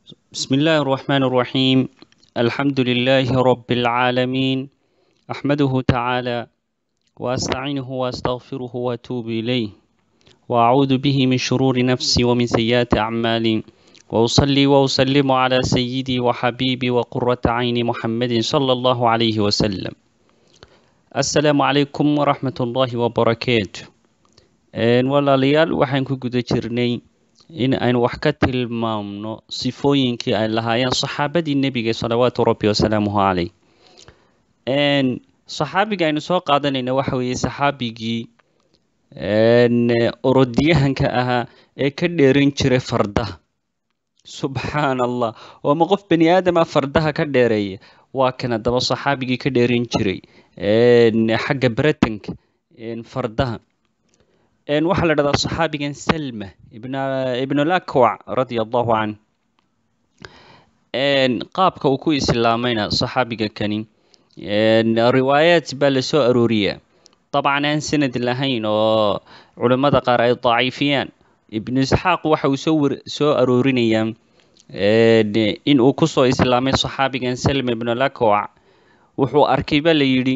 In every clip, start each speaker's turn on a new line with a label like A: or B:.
A: بسم الله الرحمن الرحيم الحمد لله رب العالمين أحمده تعالى وأستعينه وأستغفره وأتوب إليه وأعوذ به من شرور نفسي ومن سيئات أعمالي وأصلي وأسلم على سيدي وحبيبي وقرة عين محمد صلى الله عليه وسلم السلام عليكم ورحمة الله وبركاته walaalayaal waxaan ku guda jirnay in aynu wax ka tilmaamno sifooyinkii ay lahaayeen saxaabadii nebiga salawaatu rabbi wasalaamuhu caleyh saxaabiga aynu soo qaadanayna waxa weeye saxaabigii orodyahanka ahaa ee ka dheeran jiray fardaha subxaan allah waama qof bani aadama fardaha ka dheereeya waa kan haddaba saxaabigii ka dheeran jiray xagga baratanka fardaha waxaa la dhahdaa saxaabigan salma ibnulakwac radia allahu canh qaabka uu ku islaamayna saxaabiga kani riwaayaat baa lasoo arooriyaa dabcan aan sanad lahayn oo culimmada qaar ay daciifiyaan ibnu isxaaq waxa uu soo soo aroorinayaa in uu kusoo islaamay saxaabigan salma ibnulakwac wuxuu arkay baa la yidhi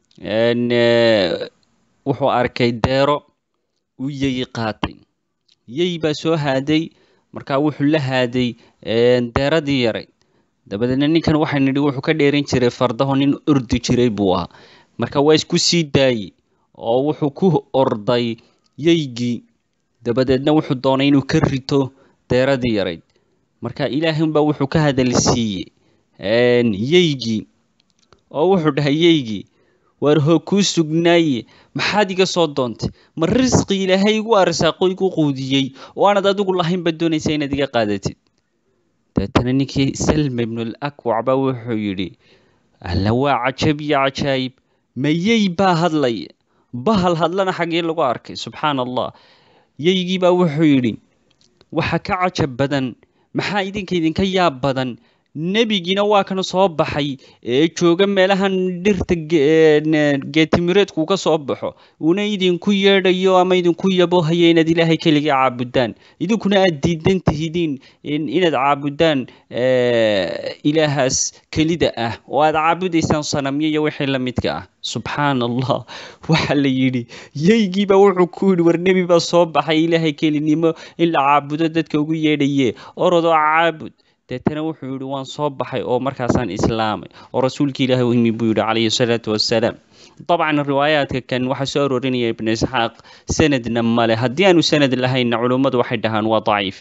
A: wuxuu arkay deero uu yeyi qaatay yey baa soo haaday markaa wuxuu la haaday deeradii yaray dabadeedna ninkan waxaa nidhi wuxuu ka dheeran jiray fardaho nin ordi jiray buu ahaa marka waa isku sii daayey oo wuxuu ku orday yeygii dabadeedna wuxuu doonay inuu ka rito deeradii yarayd marka ilaahunbaa wuxuu ka hadal siiyey yeygii oo wuxuu dhahay yeygii waar hoog kuu sugnaaye maxaad iga soo doontay ma risqi ilaahay igu arsaaqo igu quudiyey oo aanad adigu lahaynba doonaysa inaad iga qaadatid deetana ninkii salma ibnul akwac baa wuxuu yidhi alla waa cajab iyo cajaayib mayey baa hadlaya bahal hadlana xaggee lagu arkay subxaan allah yeygii baa wuxuu yidhi waxa ka cajab badan maxaa idinka idinka yaab badan nebigiina waa kan soo baxay ee jooga meelahan dhirta geetimireedku ka soo baxo uuna idinku yeedhayo ama idinku yabohaya inaad ilaahay keligii caabudaan idinkuna aad diidan tihidiin inaad caabudaan ilaahaas kelida ah oo aad caabudaysaan sanamyo iyo wixii la midka ah subxaan allah waxa la yidhi yeygiiba wuxuu ku yidhi war nebi baa soo baxay ilaahay kelinimo in la caabudo dadka ugu yeedhaye orodoo caabud deetana wuxuu yidhi waan soo baxay oo markaasaan islaamay oo rasuulka ilaahi u yimi buu yidhi calayhi salaatu wassalaam dabcan riwaayaadka kan waxaa soo aroorinaya ibnu isxaaq sanadna male haddii aanu sanad lahaynna culummadu waxay dhahaan waa daciif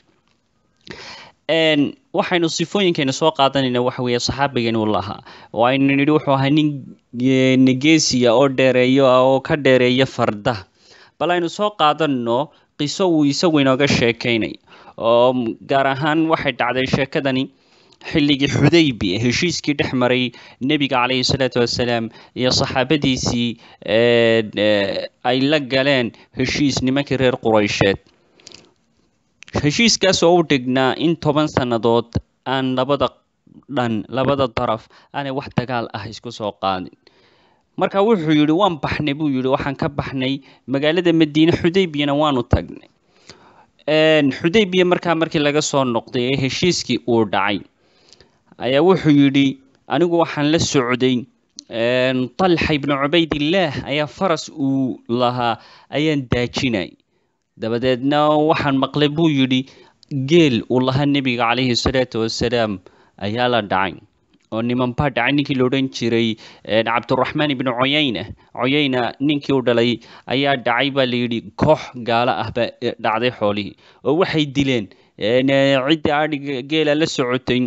A: waxaynu sifooyinkeena soo qaadanayna waxa weeye saxaabigan uu lahaa oo aynu nidhi wuxuu ahaa nin geesiya oo dheereeyo oo ka dheereeya fardaha bal aynu soo qaadanno qiso uu isagu inooga sheekaynay oo gaar ahaan waxay dhacday sheekadani xilligii xudaybi heshiiskii dhex maray nebiga calayhi salaatu wassalaam iyo saxaabadiisii ay la galeen heshiis nimankii reer quraysheed heshiiskaas oo u dhignaa in toban sannadood aan labada dhan labada daraf aanay wax dagaal ah isku soo qaadin marka wuxuu yidhi waan baxnay buu yidhi waxaan ka baxnay magaalada madiine xudaybiyana waanu tagnay xudaybiya markaa markii laga soo noqday ee heshiiskii uu dhacay ayaa wuxuu yidhi anigu waxaan la socday talxa ibnu cubaydillaah ayaa faras uu lahaa ayaan daajinay dabadeedna waxaan maqlay buu yidhi geel uu lahaa nebiga calayhi salaatu wassalaam ayaa la dhacay oo niman baa dhacay ninkii la odhan jiray cabduraxmaan ibnu coyayna coyayna ninkii u dhalay ayaa dhacay baa layidhi koox gaalo ah baa dhacday xoolihii oo waxay dileen ciddii adhiga geela la socotay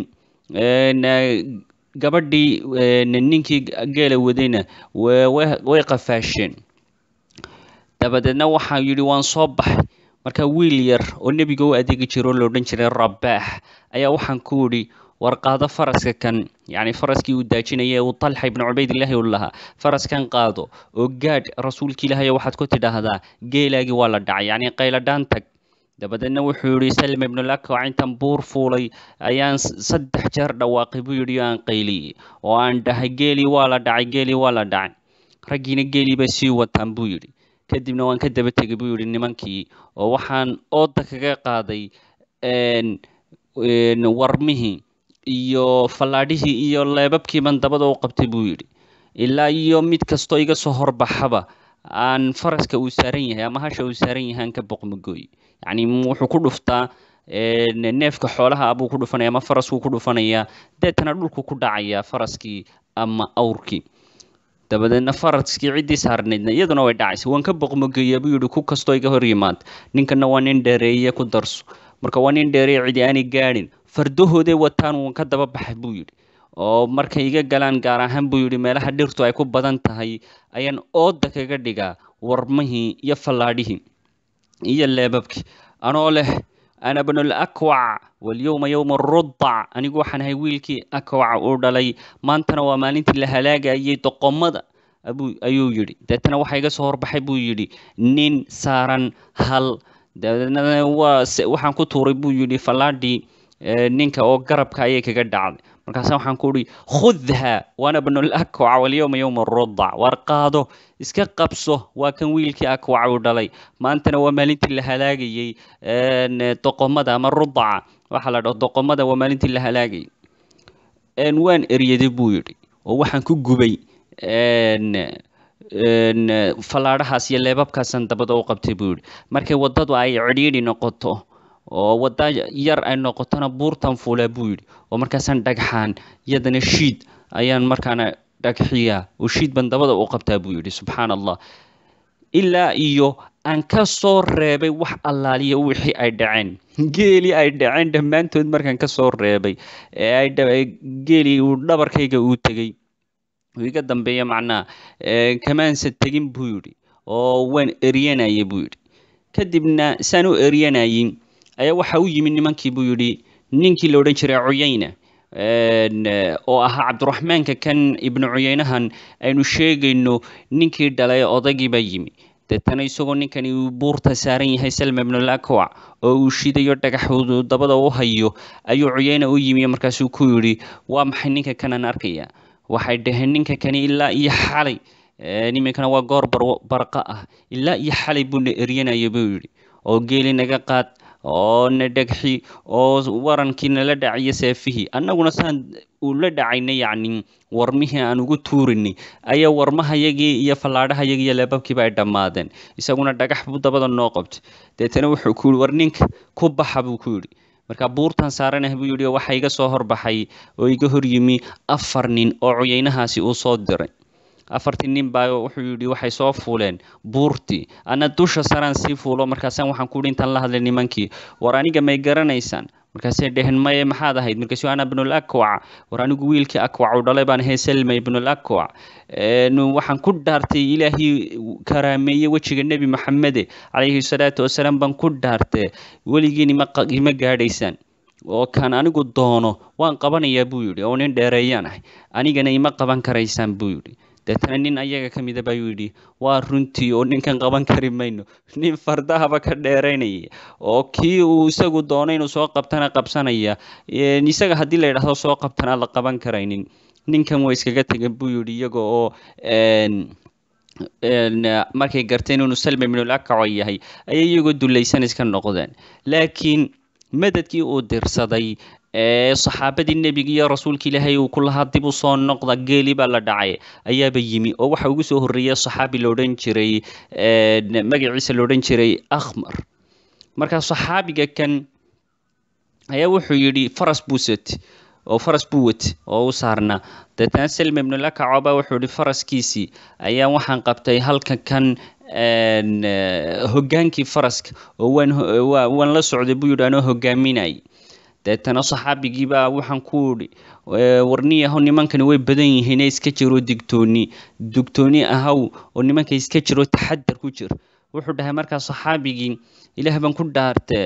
A: gabadhii ninkii geela wadayna way qafaasheen dabadeedna waxaa yidhi waan soo baxay marka wiil yar oo nebiga u adeegi jira oo la odhan jiray rabaax ayaa waxaan ku idhi war qaado faraska kan yacni faraskii uu daajinaya uu talxa ibnu cubaydillaahi u lahaa faraskan qaado oo gaadh rasuulka ilaahay waxaad ku tidhaahdaa geelaagii waa la dhacay yacni qayladhaan tag dabadeedna wuxuu yidhi salma ibnulakwac intan buur fuulay ayaan saddex jeer dhawaaqay buu yidhi oo aan qayliyey oo aan dhahay geelii waa la dhacay geelii waa la dhacay raggiina geelii bay sii wataan buu yidhi kadibna waan ka daba tegay buu yidhi nimankii oo waxaan ooda kaga qaaday warmihii iyo fallaadhihii iyo leebabkiiban dabada u qabtay buu yidhi ilaa iyo mid kastoo iga soo horbaxaba aan faraska uu saaran yahay ama hasha uu saaran yahay aan ka boqmagooy yacni wuxuu ku dhuftaa neefka xoolaha abuu ku dhufanaya ama faraskuu ku dhufanayaa deetana dhulku ku dhacayaa faraskii ama awrkii dabadeedna faraskii ciddii saarnaydna iyaduna way dhacaysa waan ka boqmogeeya buu yidhi ku kastoo iga hor yimaada ninkana waa nin dheereeye ku darso marka waa nin dheereeye cidi aanay gaadhin fardahooday wataan waan ka daba baxay buu yidhi oo markay iga galaan gaar ahaan buu yidhi meelaha dhirtu ay ku badan tahay ayaan ooda kaga dhigaa warmihii iyo fallaadhihii iyo leebabkii anoo leh ana bnul akwac walyowma yowma rudac anigu waxaan ahay wiilkii akwac uu dhalay maantana waa maalintii la halaagayay doqomada ayuu yidhi deetana waxaa iga soo horbaxay buu yidhi nin saaran hal dabeedna waa waxaan ku tuuray buu yidhi fallaadhii ninka oo garabka ayay kaga dhacday markaasa waxaan ku uhi khudha waana bnul akwac walyowma yowma rudac waar qaado iska qabso waa kan wiilkii akwac uu dhalay maantana waa maalintii la halaagayey doqomada ama rudaca waxaa la dhaho doqomada waa maalintii la halaagayay waan eryaday buu yidhi oo waxaan ku gubay fallaadhahaas iyo leebabkaasan dabada u qabtay buu yidhi markay waddadu ay cidhiidhi noqoto oo wadda yar ay noqotona buurtan fuulaa buu yidhi oo markaasaan dhagxaan iyadana shiid ayaan markaana dhagxiyaa oo shiid ban dabada u qabtaa buu yidhi subxaan allah ilaa iyo aan ka soo reebay wax allaaliya wixii ay dhaceen geelii ay dhaceen dhammaantood markaan ka soo reebay ee ay geelii uu dhabarkayga uu tegey uu iga dambeeya macnaha kamaansa tegin buu yidhi oo waan eryanayay buu yidhi kadibna saan u eryanayay ayaa waxa u yimid nimankii buu yidhi ninkii la odhan jiray cuyayna oo ahaa cabdiraxmaanka kan ibnu cuyaynahan aynu sheegayno ninkii dhalay odaygii baa yimi deetana isagoo ninkani uu buurta saaran yahay salma ibnul akwac oo uu shidayo dhagaxoodu dabada u hayo ayuu cuyayna u yimi markaasuu ku yidhi waa maxay ninka kanan arkaya waxay dhaheen ninka kani ilaa iyo xalay niminkana waa goor barqa ah ilaa iyo xalay buuna eryanaya buu yidhi oo geeli naga qaad oo na dhegxi oo warankii nala dhaciyo seefihii annaguna saan ula dhacayna yacni warmihii aan ugu tuurinay ayaa warmahayagii iyo fallaadhahayagii iyo leebabkiiba ay dhammaadeen isaguna dhagax buu dabada noo qabtay deetana wuxuu ku yidhi war ninka ku baxa buu ku yidhi marka buurtan saaranah buu yidhi waxa iga soo horbaxay oo iga hor yimi afar nin oo cuyaynahaasi uu soo diray afartii nin baa wuxuu yidhi waxay soo fuuleen buurtii ana dusha saraan sii fuulo markaasaan waxaan ku yidhi intaan la hadlay nimankii war aniga may garanaysaan markaasay dheheen maye maxaad ahayd markaasu ana ibnul akwac war anigu wiilkii akwac uu dhalay baan ahay selma ibnul akwac waxaan ku dhaartay ilaahii karaameeye wejiga nebi maxamede calayhi salaatu wasalaam baan ku dhaartee weligiin ima ima gaadhaysaan oo kan anigu doono waan qabanayaa buu yidhi oo nin dheereeyaan ahay anigana ima qaban karaysaan buu yidhi deetana nin ayaga ka mida bayuu yidhi waa runtii oo ninkan qaban kari mayno nin fardahaba ka dheeraynaya oo kii uu isagu doono inuu soo qabtana qabsanaya isaga haddii la yidhaahdo soo qabtana la qaban karaynin ninkan way iskaga tegan buu yidhi iyaga oo markay garteen inuu salma ibnul akaco yahay ayay iyagoo dulaysan iska noqdeen laakiin madadkii uu dirsaday ee saxaabadii nebiga iyo rasuulka ilaahay uu ku lahaa dib u soo noqda geeli baa la dhacay ayaaba yimi oo waxa ugu soo horreeyay saxaabi la odhan jiray magaciisa la odhan jiray akhmar markaa saxaabiga kan ayaa wuxuu yidhi faras buu sati oo faras buu wati oo u saarnaa deetana selma ibnulakaco baa wuxuu yidhi faraskiisii ayaa waxaan qabtay halka kan hoggaankii faraska oo waan waan la socday buu yidhi anoo hoggaaminayay deetana saxaabigiibaa waxaan ku idhi warniyahow nimankani way badan yihiine iska jiroo digtooni digtooni ahaw oo nimanka iska jiroo taxadar ku jir wuxuu dhahay markaa saxaabigii ilaah baan ku dhaartee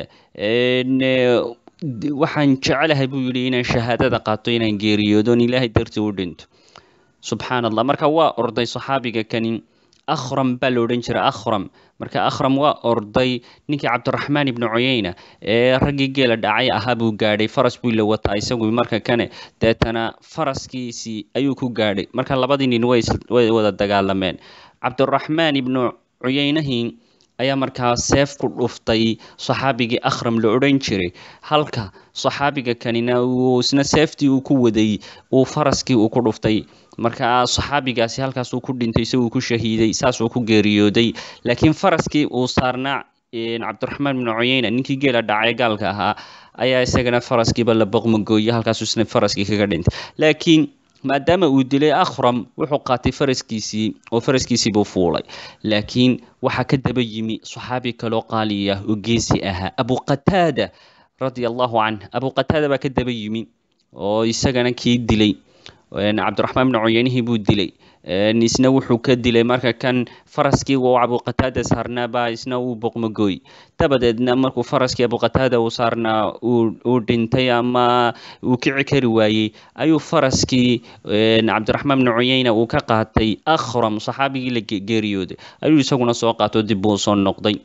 A: waxaan jecelahay buu yidhi inaan shahaadada qaato inaan geeriyoodoon ilaahay dartii u dhinto subxaan allah marka waa orday saxaabiga kani akhram baa la odhan jiray akhram marka akhram waa orday ninkii cabdiraxmaan ibnu cuyayna ee raggii geela dhacay ahaa buu gaadhay faras buu la wataa isagu marka kane deetana faraskiisii ayuu ku gaadhay marka labadii nin way way wada dagaalameen cabdiraxmaan ibnu cuyaynahii ayaa markaa seef ku dhuftay saxaabigii akhram la odhan jiray halka saxaabiga kanina uu isna seeftii uu ku waday uu faraskii uu ku dhuftay markaa saxaabigaasi halkaas uu ku dhintay isaguu ku shahiiday saasuu ku geeriyooday laakiin faraskii uu saarnaa cabdiraxmaan bnu cuyeyna ninkii geela dhacay gaalka ahaa ayaa isagana faraskiiba la boqmagooyey halkaasuu isna faraskii kaga dhintay laakiin maadaama uu dilay akhram wuxuu qaatay faraskiisii oo faraskiisii buu fuulay laakiin waxaa ka daba yimi saxaabi kaloo qaali ah oo geesi ahaa abu qataada radia allahu canh abu qataada baa ka daba yimi oo isagana kii dilay cabdiraxmaan bnu cuyeynihii buu dilay isna wuxuu ka dilay marka kan faraskii uu abuqataada saarnaa baa isna uu boqmagooy dabadeedna markuu faraskii abuqataada uu saarnaa uu dhintay ama uu kici kari waayey ayuu faraskii cabdiraxmaan bnu cuyeyna uu ka qaatay akhram saxaabigii la geeriyooday ayuu isaguna soo qaato dib buu soo noqday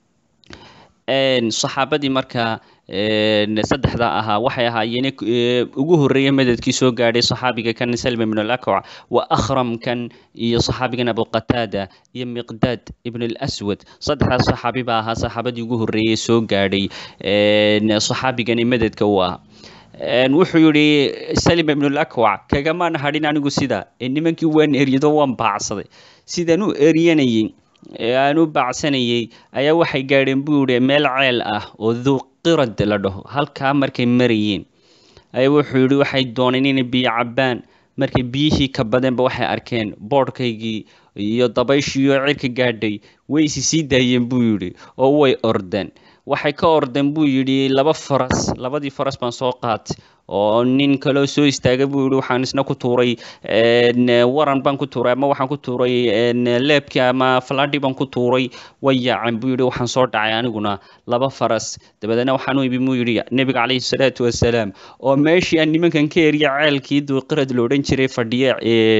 A: saxaabadii markaa saddexda ahaa waxay ahaayeen ugu horreeya madadkii soo gaadhay saxaabiga kan salma ibn alakwac wa akhramkan iyo saxaabigan abuqataada iyo miqdaad ibn alaswad saddexdaas saxaabi baa ahaa saxaabadii ugu horreeyay soo gaadhay saxaabigani madadka u ah wuxuu yidhi salim ibn alakwac kagamaan hadhin anigu sida nimankii waan eryado waan baacsaday sidaan u eryanayay aan u baacsanayay ayaa waxay gaadheen buu yihi meel ceel ah oo duqirad la dhaho halkaa markay marayeen ayaa wuxuu yihi waxay dooneen inay biyo cabbaan markay biyihii ka badeenba waxay arkeen boodhkaygii iyo dabayshiiyo cirka gaadhay way isi sii daayeen buu yidhi oo way ordeen waxay ka ordeen buu yidhi laba faras labadii faras baan soo qaatay oo nin kaloo soo istaaga buu yihi waxaan isna ku tuuray waran baan ku tuuray ama waxaan ku tuuray leebkii ama faladhi baan ku tuuray way yaaceen buu yihi waxaan soo dhacay aniguna laba faras dabadeedna waxaan u ibi buu yidhi nebiga calayhi salaatu wasalaam oo meeshii aan nimankan ka eriya ceelkii duuqirad la odhan jiray fadhiye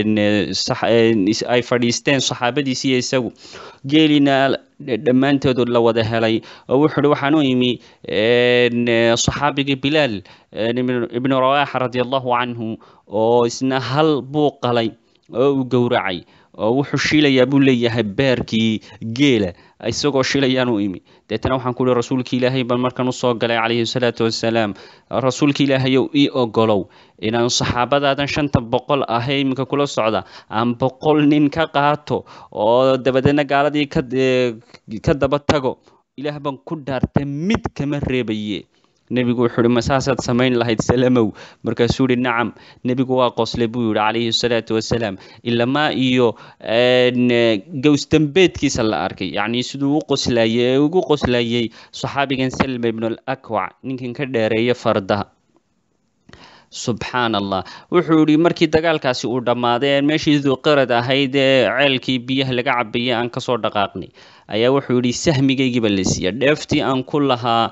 A: ay fadhiisteen saxaabadiisiiyo isagu geelina dhammaantoodu la wada helay oo wuxuu hi waxaan u imi saxaabigii bilaal ibnu rawaaxa radia allahu canhu oo isna hal buu qalay oo uu gowracay oo wuxuu shiilayaa buu leeyahay beerkii geela isagoo shilayaan u imi deetana waxaan ku uhi rasuulki ilaahay baan markan usoo galay calayhi salaatu wasalaam rasuulki ilaahayow ii ogolow inaan saxaabadaadan shanta boqol ahee iminka kula socda aan boqol nin ka qaato oo dabadeedna gaaladii ka daba tago ilaah baan ku dhaartay mid kama reebaye nebigu wuxuu ihi ma saasaad samayn lahayd salamow markaasuu yihi nacam nebigu waa qoslay buu yihi calayhi salaatu wasalaam ilamaa iyo gowsdambeedkiisa la arkay yacni siduu u qoslayay ee ugu qoslayay saxaabigan salma ibnu alakwac ninkan ka dheereeya fardaha subxaan allah wuxuu yihi markii dagaalkaasi uu dhammaaday ee meeshii duqirad ahayd ee ceelkii biyaha laga cabayay aan kasoo dhaqaaqnay ayaa wuxuu yihi sahmigaygiiba la siiya dheeftii aan ku lahaa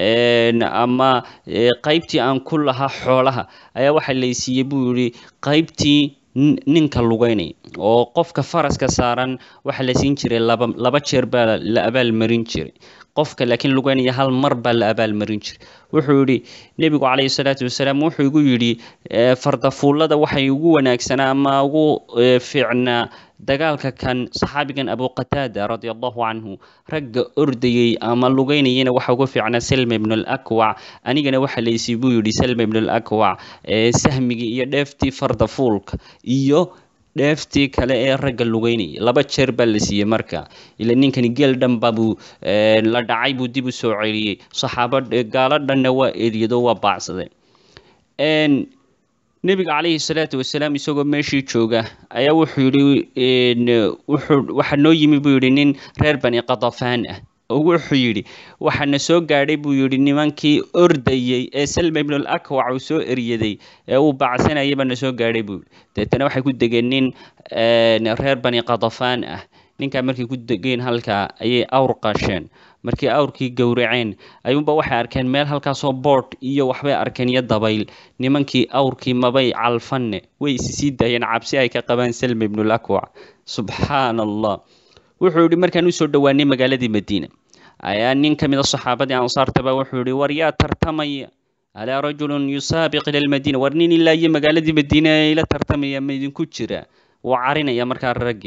A: ama qaybtii aan ku lahaa xoolaha ayaa waxaa laysiiyey buu yihi qaybtii ninka lugeynay oo qofka faraska saaran waxaa la siin jiray laba laba jeer baa la abaalmarin jiray qofka laakiin lugeynaya hal mar baa la abaalmarin jiray wuxuu yidhi nebigu calayhi salaatu wasalaam wuxuu igu yidhi fardafuullada waxay ugu wanaagsanaa ama ugu fiicnaa dagaalka kan saxaabigan abuqataada radia allahu canhu ragga ordayey ama lugeynayana waxa ugu fiicnaa salma ibn alakwac anigana waxa laysii buu yidhi salma ibn alakwac sahmigii iyo dheeftii fardafuulka iyo dheeftii kale ee ragga lugeynaya laba jeer baa la siiyey marka ila ninkani geel dhanba buu la dhacay buu dib u soo celiyey saxaabo gaalo dhanna waa eriyado waa baacsadeen nebiga calayhi salaatu wasalaam isagoo meeshii jooga ayaa wuxuu yidhi wuxuu waxaa noo yimi buu yidhi nin reer bani qadafaan ah oo wuxuu yidhi waxaana soo gaadhay buu yidhi nimankii ordayey ee salma ibn alakwac uu soo eryaday ee uu bacsanayay baana soo gaadhay buu yidhi deetana waxay ku degeen nin reer bani qadafaan ah ninkaa markay ku degeen halkaa ayay awr qasheen markii awrkii gowraceen ayuunba waxay arkeen meel halkaasoo boodh iyo waxbay arkeen iyo dabayl nimankii awrkii mabay calfanne way isi sii daayeen cabsi ay ka qabaan salma ibnulakwac subxaan allah wuxuu yidhi markaan usoo dhowaanay magaaladii madiina ayaa nin ka mid a saxaabadii ansaartaba wuxuu yihi war yaa tartamaya alaa rajulun yusaabiq ila lmadiina war nin ilaa iyo magaaladii madiina ila tartamaya ma idinku jira wuu carinaya markaa raggii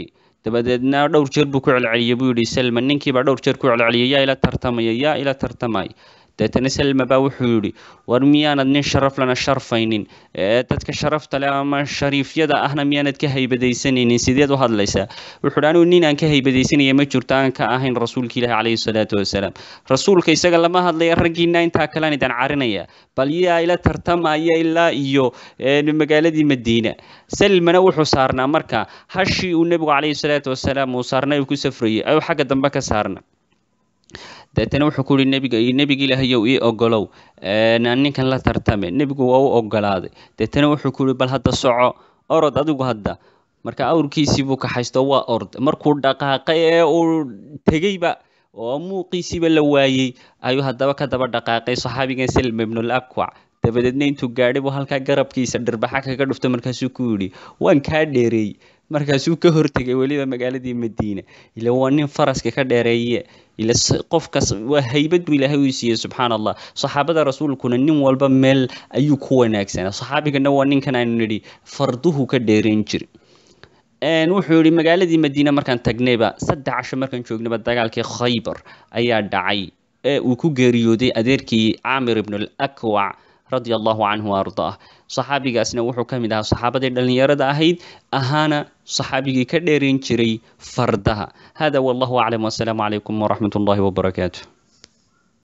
A: dabadeedna dhowr jeer buu ku celceliyey buu yidhi salma ninkiibaa dhowr jeer ku celceliyay yaa ila tartamaya yaa ila tartamaya deetana salma baa wuxuu yidhi war miyaanad nin sharaf lana sharfaynin dadka sharafta leh ama shariifyada ahna miyaanad ka haybadaysanaynin sideed u hadlaysaa wuxuu yidhi anigu nin aan ka haybadaysanaya ma jirto aan ka ahayn rasuulka ilaahi calayhi salaatu wasalaam rasuulka isaga lama hadlaya raggiina intaa kalean idin carinaya bal yaa ila tartamaya ilaa iyo magaaladii madiina salmana wuxuu saarnaa marka hashii uu nebigu calayhi salaatu wasalaam uu saarnay uu ku safrayay ayuu xagga dambe ka saarna deetana wuxuu ku yihi nebiga nebiga ilaahayow ii ogolow ninkan la tartame nebigu waa u ogolaaday deetana wuxuu ku yihi bal hadda soco orod adigu hadda marka awrkiisii buu kaxaysto waa ord markuu dhaqaaqay ee uu tegeyba oo muuqiisiiba la waayey ayuu haddaba ka daba dhaqaaqay saxaabigan salma ibnul akwac dabadeedna intuu gaadhay buu halkaa garabkiisa dhirbaxa kaga dhufto markaasuu ku yidhi waan kaa dheereey markaasuu ka hortegay weliba magaaladii madiina ila waa nin faraska ka dheereeye ila qofkas waa haybad buu ilaahay u siiyey subxaan allah saxaabada rasuulkuna nin walba meel ayuu ku wanaagsanaa saxaabigana waa ninkan aynu nidhi farduhu ka dheerayn jiri wuxuu yihi magaaladii madiina markaan tagnayba saddex casho markaan joognayba dagaalkii khaybar ayaa dhacay ee uu ku geeriyooday adeerkii caamir ibnul akwac radia allahu canhu ardaah saxaabigaasna wuxuu ka mid ahaa saxaabadii dhallinyarada ahayd ahaana saxaabigii ka dheerayn jiray fardaha hada wallahu aclam wasalaamu calaykum waraxmat ullahi wabarakaatu